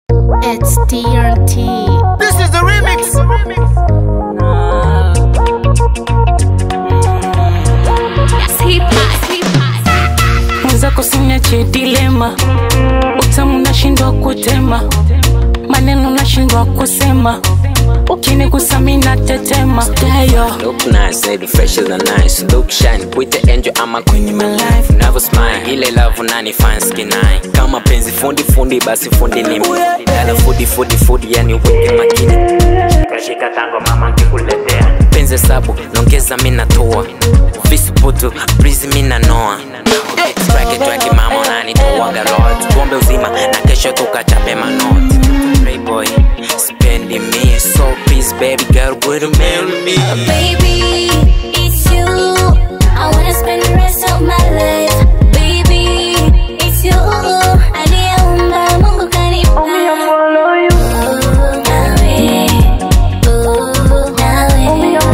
It's TRT. This is the remix. mwenzako sinyache dilema, utamu nashindwa kutema, maneno nashindwa kusema, ukinigusa mi natetema. Dayo Look nice, say the fresh is the nice Look shine, kuite angel ama queen in my life Never smile, ile love nani fine skin eye Kama penzi fundi fundi, basi fundi ni mimi Dala fudi fudi fudi, yani weke makini Kashika tango mama nkikuletea Penzi sabu, nongeza mi natoa Visuputu, breezy mi nanoa Traki traki mama unanitoaga lot Tuombe uzima, na kesho tukachape manoti Playboy, spending me so please baby girl, would you marry me? Baby, it's you. I wanna spend the rest of my life. Baby, it's you. Aliyeumba Mungu kanipa. Oh, nawe. Oh, nawe.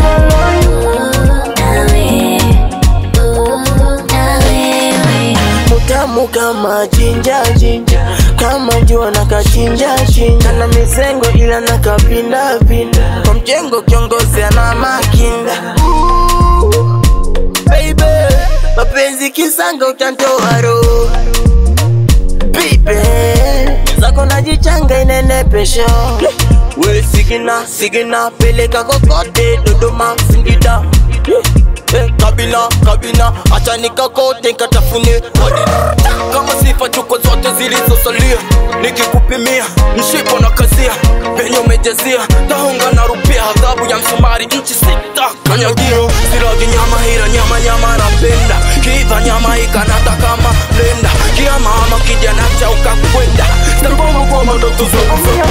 Oh, nawe. Oh, nawe. Mutamu kama jinja jinja, kama jua na kachinja chinja, na mizengo ila na kapinda pinda, kwa mjengo kiongozi ana makinda. Ooh, Baby, mapenzi kisanga utantoa roho Baby, zako najichanga inene pesho We sigina, sigina, peleka kokote Dodoma, Singida Eh, kabila kabila acha nikakote nikatafune Wadina. kama sifa chuko zote zilizosalia nikikupimia mshipo na kazia penye umejazia tahunga na rupia adhabu ya msumari nchi sita kanyagio siragi nyama hira nyama nyama napenda kiva nyama ikanata kama lenda kia mama kijana cha ukakwenda sitagongo kwa mandoto zangu za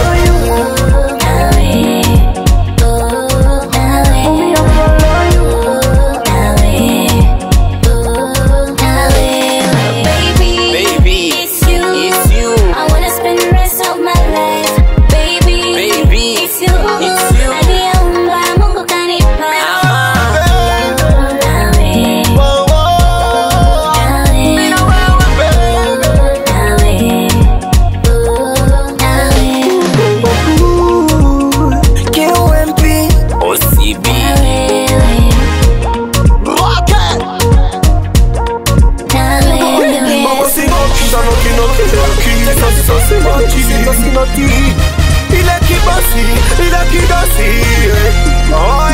Baby, it's you. it's you. I wanna spend the rest of my life. Baby, Baby, it's you. it's you. Aliyeumba Mungu kanipa. Ama. Nawe, QMP OCB Mama sinoki sanoki noki noki Sasi sasi noki sasi noki Ile kibasi ile kidasi Oh